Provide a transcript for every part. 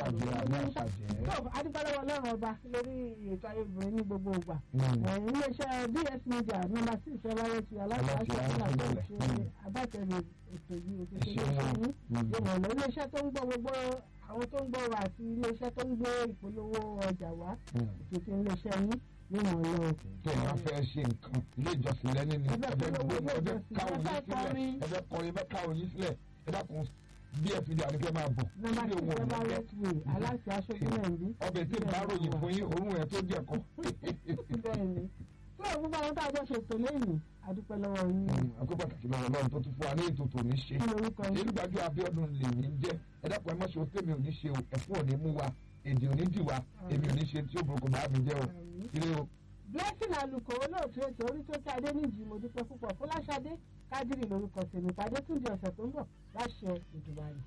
àṣàjẹ́ àmì àṣàjẹ́. tó adúpẹ́lẹ́wọ̀ ọlọ́run ọba lórí ètò ayé obìnrin ní gbogbo ìgbà Mm. Eh, iléeṣẹ́ bs media nọ́mbà six ọláyé ti aláṣẹ Aláṣẹ aṣáájú àti aláṣẹ. ṣe agbátẹrù ètò yìí ètò Ẹ ṣeun. ìṣẹ̀lẹ̀ yìí Mm. yóò lọ iléeṣẹ́ tó ń gbọ́ gbogbo àwọn tó ń gbọ́ wa àti iléeṣẹ́ tó ń gbé ìpolówó ọjà wá Mm. ètò tí iléeṣẹ́ yín yóò mọ̀ lọ. tí èèyàn fẹ́ ṣe nǹkan ilé ìjọsìn lẹ́ni ni Ẹgbẹ́ ẹgbẹ́ polówó gbé ilé ẹgbẹ́ ìjọsìn, káwọn ẹgbẹ́ yín sílẹ̀ kọrin. ẹgbẹ́ kọrin ẹgbẹ́ káwọn yín sílẹ̀ ẹ dákun bí ẹ fi di àdúgbò máa bọ̀ nọ́mbà sílé six wọn ò ní ọláyé jẹ́ ti wè aláṣẹ aṣojú náà ń bí. ọbẹ̀ tí ìbá ròyìn fún yín òórùn ẹ̀ tó jẹ́ kọ́. bẹ́ẹ̀ ni tí òun gbogbo àwọn tá a jọ ṣètò lẹ́yìn adúpẹ́ lọ́wọ́ yín àkókò pàtàkì lọ́wọ́ ọlọ́run tó tún fún wa ní ètò tòní ṣe kí lorúkọ yín. elúgbàjú abíọ́dún lèmi ń jẹ́ ẹ dákun ẹ má ṣe o tèmi ò ní ṣe o ẹ̀fún ò ní mú wa èdè ò ní dì wa èmi ò ní ṣe tí ó burúkú bá mi jẹ́ o Àmín. ire o. blessing aluko olóòtú ètò orí tó ká adé níjì mo dúpẹ́ púpọ̀ fọláṣadé kádìrì lórúkọ tèmi pàdé tún di ọ̀sẹ̀ tó ń bọ̀ láṣẹ ìdùbàrì.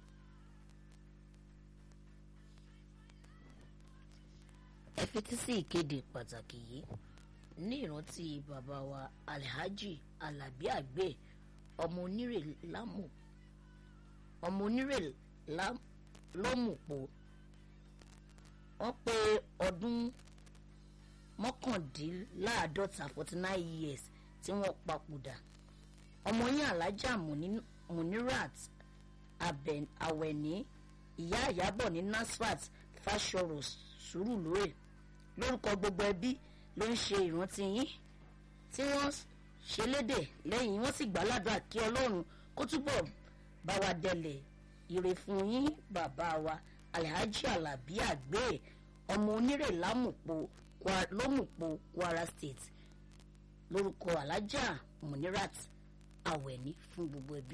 ẹ fetí sí ìkéde pàtàkì yìí ní ìrántí bàbá wa alhaji alabi àgbẹ̀ ọmọ onírè lámù ọmọ onírè Lá- lọ́mùpọ̀ wọ́n pé ọdún mọ́kàndínláàádọ́ta forty nine years tí wọ́n papòdà ọmọ yín alájà Muni- munirat Abẹ- awẹni ìyá àyábọ̀ ní nasfat fashoro sùúrù lóye lórúkọ gbogbo ẹbí ló ń ṣe ìrántí yín tí wọ́n ṣe lédè lẹ́yìn wọ́n sì gbàládùá kí ọlọ́run kó túbọ̀ bá wa dẹlẹ̀ ire fún yín bàbá wa alhaji alabi àgbẹ̀ ọmọ onírè lámùpọ̀ Kwa- lómùpọ̀ kwara state lórúkọ alájà munirat awẹni fún gbogbo ẹbí.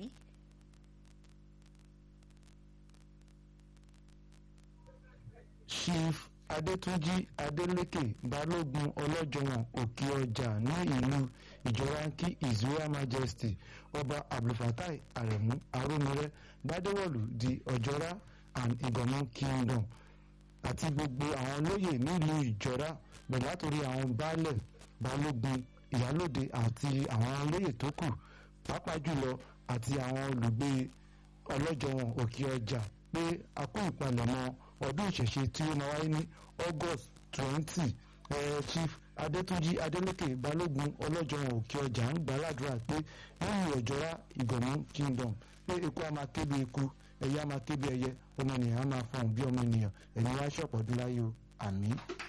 chief adétúnjì adélékè balógun ọlọ́jọ̀wọ̀n òkè ọjà ní ìlú ìjọránkì his royal majesty ọba abdulfatai aremu arómiré gbadewọlú di ọjọ́rá and ìgànmú kingdom àti gbogbo àwọn olóyè nílùú ìjọra bẹ̀rẹ̀ látòrí àwọn baálẹ̀ balógun ìyálòde àti àwọn olóyè tó kù pàápàá jùlọ àti àwọn olùgbé ọlọ́jọ̀wọ̀n òkè ọjà pé a kó ìpalẹ̀mọ́ ọdún ìṣẹ̀ṣe tí ó máa wáyé ní august twenty chief adétúnjì adélékè balógun ọlọ́jọ̀wọ̀n òkè ọjà ń gbàládùra pé nínú ọ̀jọ́ra ìgànnú kingdom pé eku a máa ké bí eku ẹyẹ a máa ké bí ẹyẹ ọmọ ènìyàn a máa fọhùn bí ọmọ ènìyàn ẹ̀yin wá ṣọ̀pọ̀ ọdún láyé o àmín.